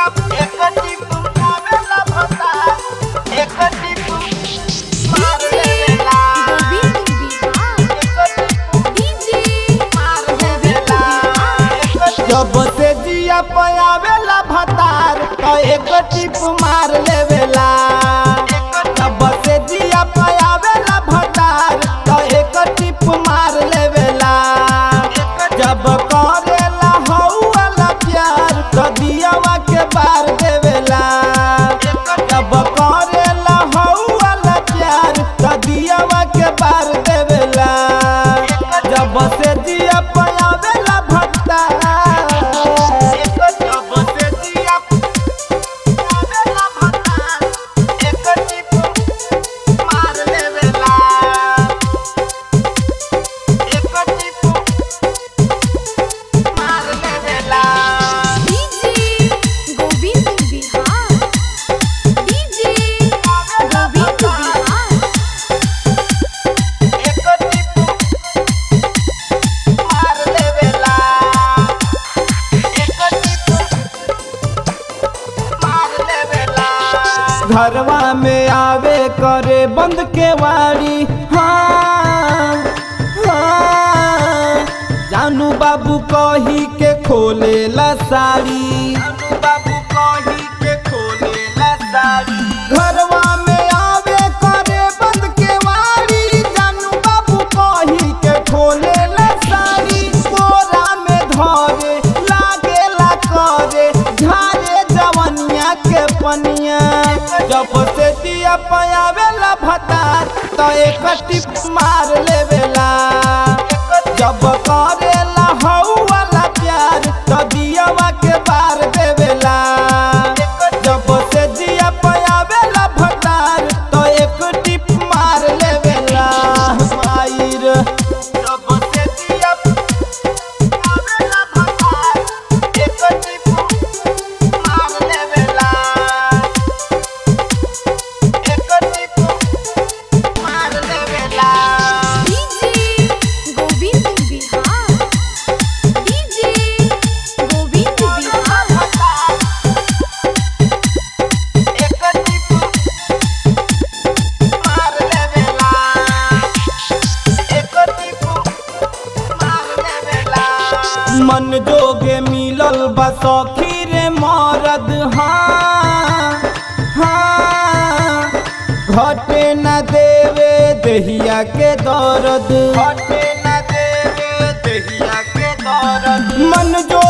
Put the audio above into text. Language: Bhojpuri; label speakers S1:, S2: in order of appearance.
S1: एक टिप आवेला भता एक टिप मार देवेला
S2: गोविंद बिहार डीजे
S1: मार देवेला
S3: जब से जिया पयावेला भतार तो एक टिप मार लेवेला जब से जिया पयावेला भतार तो एक टिप मार लेवेला जब करेला हौवाला प्यार तो दियावा के बार देवेला जब करेला हौवाला प्यार तो दियावा के बार देवेला जब से जिया पयावेला भतार
S1: जब से जिया आवेला भता एक टिप मार देवेला एक टिप मार देवेला
S2: डीजे गोविंद बिहार डीजे गोविंद बिहार
S1: एक टिप मार देवेला एक टिप मार देवेला
S3: घरवा में आवे करे बंद के वाड़ी हाँ हाँ जानू बाबू कही के खोलेला साड़ी
S1: अनु बाबू कही के खोलेला साड़ी
S3: घरवा में आवे करे बंद के वाड़ी जानू बाबू कही के खोलेला साड़ी कोरा में धरे लागेला करे झारे जवनिया के पनिया जब से दिया पयावेला भतार तो एक टिप मार लेवेला जब करेला हौवाला प्यार तो दियावा के बार देवेला जब से जिया पयावेला भतार तो एक टिप मार लेवेला मायर
S1: जब से दिया आवेला भतार एक टिप मार देवेला एक टिप मार देवेला
S2: डीजे गोविंद बिहार डीजे गोविंद बिहार
S1: एक टिप मार देवेला एक टिप मार देवेला
S3: मन जोगे मिलल बा सखी रे मरद हाँ हाँ घटे न देवे दहिया के दर्द
S1: हटे न देवे दहिया के दर्द
S3: मन जो